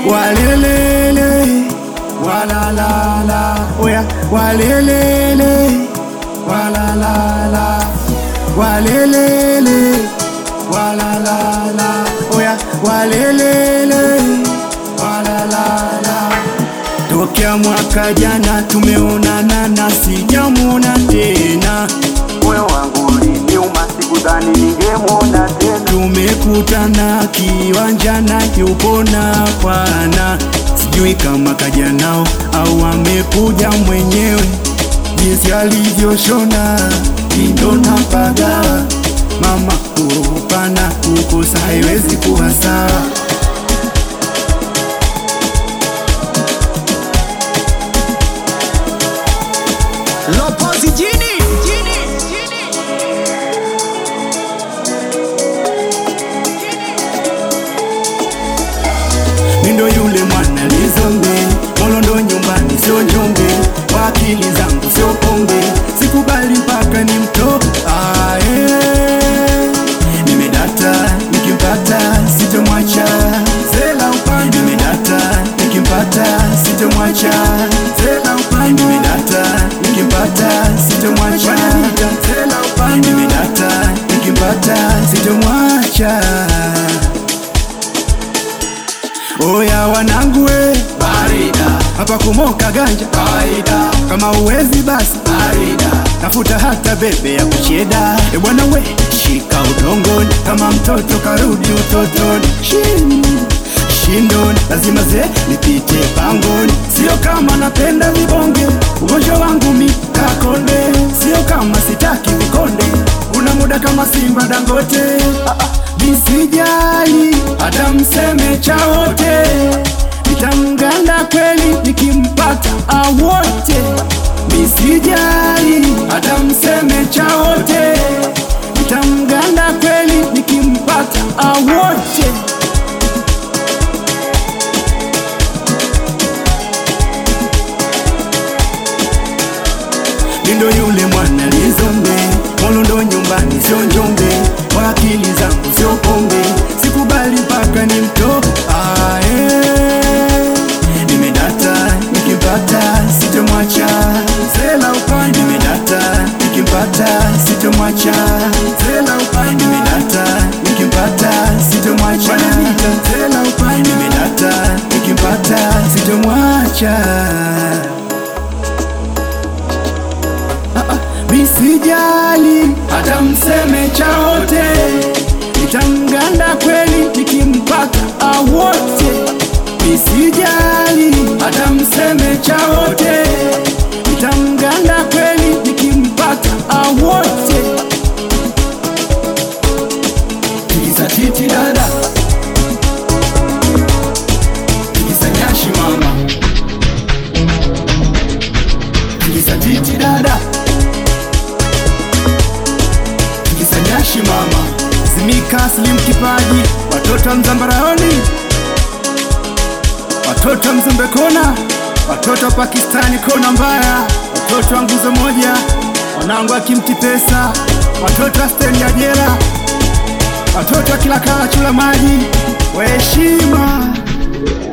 walelele walalala oya walelele walalala walelele walalala oya walelele walalala tokea mwaka jana tumeonana na sijamwona tena moyo wangu uliniuma, sikudhani ningemwona tena. tumekutana kiwanjana yupona pana sijui kama kaja nao au amekuja mwenyewe jinsi alivyoshona indo napaga mama kupana kukosa haiwezi kuwa sawa Lopozi jini mindo yule mwana lizombe molondo nyumbani sio njombe kwa akili zangu sio pombe sikubali mpaka ni mto ae nimedata nikimpata sitomwacha zela upande nimedata nikimpata sitomwacha zela upande nimedata nikimpata sitomwacha zela upande nimedata nikimpata sitomwacha Oya wanangu we barida hapa kumoka ganja kawaida kama uwezi basi barida tafuta hata bebe ya kucheda e bwana we shika udongoni kama mtoto karudi utotoni Shin, shindoni lazima ze nipite pangoni sio kama napenda vibonge ugonjwa wangu mikakonde sio kama sitaki vikonde una muda kama simba dangote ah, ah, nisijali hata mseme chawote nitamganda kweli nikimpata awote nisijali hata mseme chawote nitamganda kweli nikimpata awote Nindo yule mwana lizombe Molondo nyumbani sio njombe Kwa akili zangu sio pombe Sikubali mpaka ni mto ae Nimedata nikimpata sitomwacha Zela upande Nimedata nikimpata sitomwacha Zela upande Nimedata nikimpata sitomwacha Zela upande Nimedata nikimpata sitomwacha Misijali hata mseme chawote, nitamganda kweli nikimpata awote. Misijali hata mseme chawote, nitamganda kweli nikimpata awote. Tikisa titi dada, tikisa nyashi mama, tikisa titi dada kisanyashi mama Zimika Slim Kipaji, watoto wa Mzambaraoni, watoto wa Mzumbe Kona, watoto wa Pakistani kona mbaya, watoto wa nguzo moja, wanangu wa Kimti Pesa, watoto wa stendi ya jela, watoto wa kila kala chula maji, waheshima